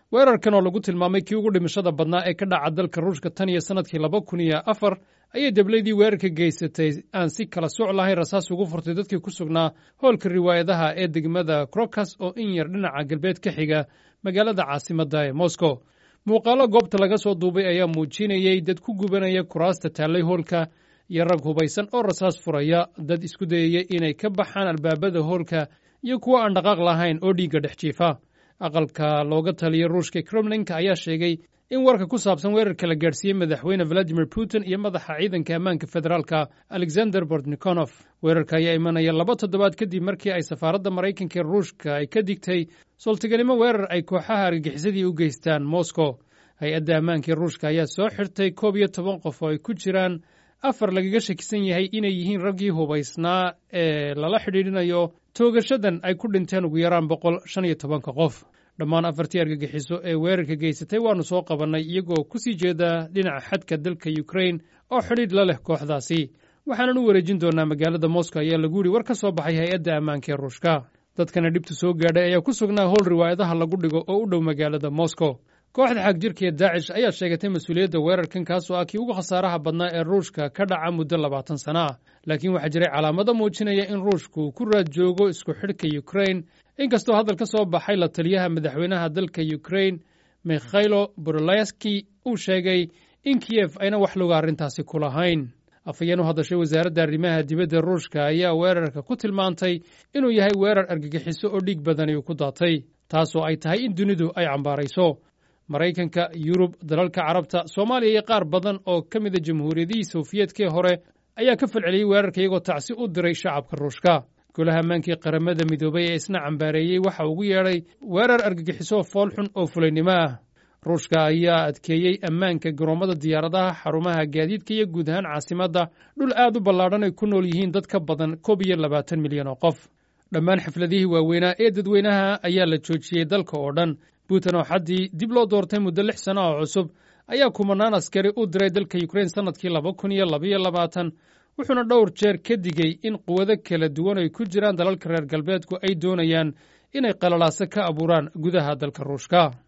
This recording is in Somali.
weerarkan oo lagu tilmaamay kii ugu dhimashada badnaa ee ka dhaca dalka ruushka tan iyo sannadkii laba kun iyo afar ayay deblaydii weerarka geysatay aan si kala soc lahayn rasaas ugu furtay dadkii ku sugnaa hoolka riwaayadaha ee degmada krokas oo in yar dhinaca galbeed ka xiga magaalada caasimadda ee moscow muuqaallo goobta laga soo duubay ayaa muujinayey dad ku gubanaya kuraasta taallay hoolka iyo rag hubaysan oo rasaas furaya dad isku dayaya inay ka baxaan albaabada hoolka iyo kuwo aan dhaqaaq lahayn oo dhiigga dhex jiifa aqalka looga taliyay ruushka kremlinka ayaa sheegay in warka ku saabsan weerarka la gaadhsiiyey madaxweyne valadimir putin iyo madaxa ciidanka ammaanka federaalka alexander bortnikonof weerarka ayaa imanaya laba toddobaad kadib markii ay safaaradda maraykanka ee ruushka ay ka digtay sultiganimo weerar ay kooxaha argagixisadii u geystaan moscow hay-adda ammaanka ee ruushka ayaa soo xirtay koob iyo toban qof oo ay ku jiraan afar lagaga shakisan yahay inay yihiin raggii hubaysnaa ee lala xidhiidhinayo toogashadan ay ku dhinteen ugu yaraan boqol shan iyo tobanka qof dhammaan afartii argagixiso ee weerarka geysatay waannu soo qabannay iyagoo ku sii jeeda dhinaca xadka dalka yukrain oo xidhiidh la leh kooxdaasi waxaanan u wareejin doonnaa magaalada moscow ayaa lagu yidhi war ka soo baxay hay-adda ammaanka ee ruushka dadkana dhibtu soo gaadhay ayaa ku sugnaa howl riwaayadaha lagu dhigo oo u dhow magaalada moscow kooxda xagjirka ee daacish ayaa sheegatay mas-uuliyadda weerarkan kaasoo ah kii ugu khasaaraha badnaa ee ruushka ka dhaca muddo labaatan sana ah laakiin waxaa jiray calaamado muujinaya in ruushku ku raad joogo isku xidhka yukrain inkastoo hadal ka soo baxay la taliyaha madaxweynaha dalka yukrain mikhailo borolaski uu sheegay in kiyef ayna wax loga arrintaasi ku lahayn afhayeen u hadashay wasaaradda arrimaha dibadda ruushka ayaa weerarka ku tilmaantay inuu yahay weerar argagixiso oo dhiig badani uu ku daatay taasoo ay tahay in dunidu ay cambaarayso maraykanka yurub dalalka carabta soomaaliya iyo qaar badan oo ka mida jamhuuriyadihii sofiyeetkii hore ayaa ka falceliyey weerarka iyagoo tacsi u diray shacabka ruushka golaha ammaankii qaramada midoobay ee isna cambaareeyey waxa ugu yeedhay weerar argagixiso fool xun oo fulaynimo ah ruushka ayaa adkeeyey ammaanka garoommada diyaaradaha xarumaha gaadiidka iyo guud ahaan caasimadda dhul aad u ballaadhan ay ku nool yihiin dad ka badan koob iyo labaatan milyan oo qof dhammaan xafladihii waaweynaa ee dadweynaha ayaa la joojiyey dalka oo dhan putin oo xaddii dib loo doortay muddo lix sano oo cusub ayaa kumanaan askari u diray dalka yukrain sannadkii laba kun iyo labaiyo labaatan wuxuuna dhowr jeer ka digey in quwado kala duwan ay ku jiraan dalalka reer galbeedku ay doonayaan inay qalalaaso ka abuuraan gudaha dalka ruushka